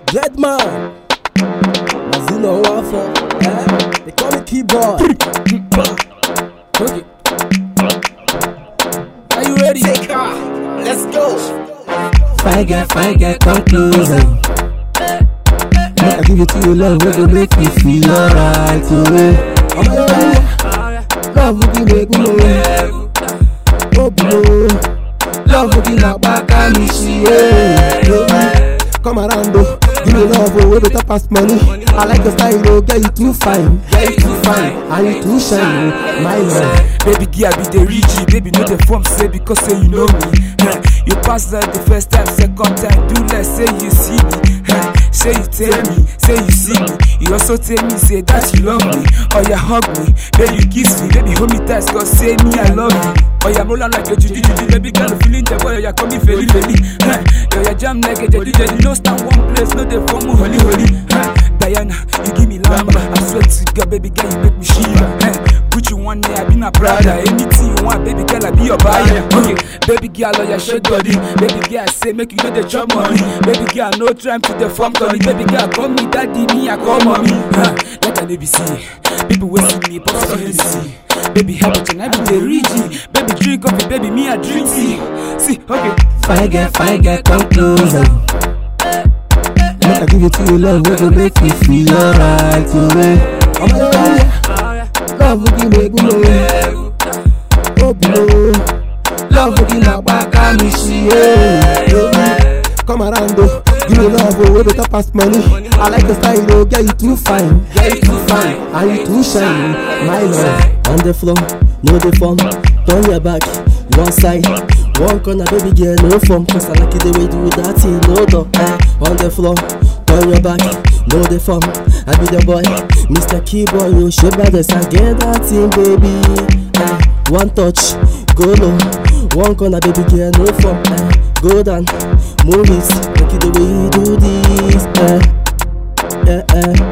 Dreadman. Mazino Waffle. Eh? They call me keyboard. okay. Are you ready? Take off. Let's go. Fine girl, fine girl, come closer. Make I give it to you, love, we go make me feel alright. Oh, I'm a love, we can make me know. Oh, blow. Love, we can knock back on me, she, yeah. Come around, though. Give me love, oh, we better pass money. I like your style, oh, girl, you too fine. Girl, you too fine. And you too shine, oh, my love. Baby girl be the rich, baby no the form say because say you know me. Huh. You pass that the first time, second time, do less say you see me. Huh. Say you tell me, say you see me. You also tell me say that you love me. Oh yeah, hug me, baby kiss me, baby hold me tight, cause say me I love you. Oh yeah, roll on like a juju juju, baby girl feeling the boy, oh yeah, come me feli feli. Huh. Yo yeah, jam like a jelly jelly, no stand one place, no dey form holy holy. Huh. Diana, you give me lamba, I swear to God, baby girl, you make me shiver. Huh. Gucci one day, I be na Prada. Anything you want, baby girl, I be your buyer. Okay, baby girl, oh yeah, shake body. Baby girl, say make you know the job money. Baby girl, no time to the form Tony. Baby girl, call me daddy, me I call mommy. Huh, like an ABC. People wait see me, pop some Hennessy. Baby, help it and I be the rich. Baby, drink coffee, baby, me I drink tea. See, okay. Fine girl, fine girl, come closer. Make I give it to you, love, we go make me feel alright. Oh, I'm a love, we can make me know. Oh, blow. Love, we can knock back on me, she, yeah. Come around, though. Give me love, oh, we better pass money. I like the style, oh, girl, you too fine. Girl, you too fine. And you too shine, my love. On the floor, no the form. Turn your back, one side. One corner, baby girl, no form. Cause I like it the way you do that thing, no door. Eh. On the floor, turn your back, no the form. I be the boy, Mr. Keyboy, you shape by the side. Get that thing, baby. Eh. One touch, go low. One corner, baby girl, no form. Eh. Go down, move it, make it the way you do this. Eh. Eh, eh.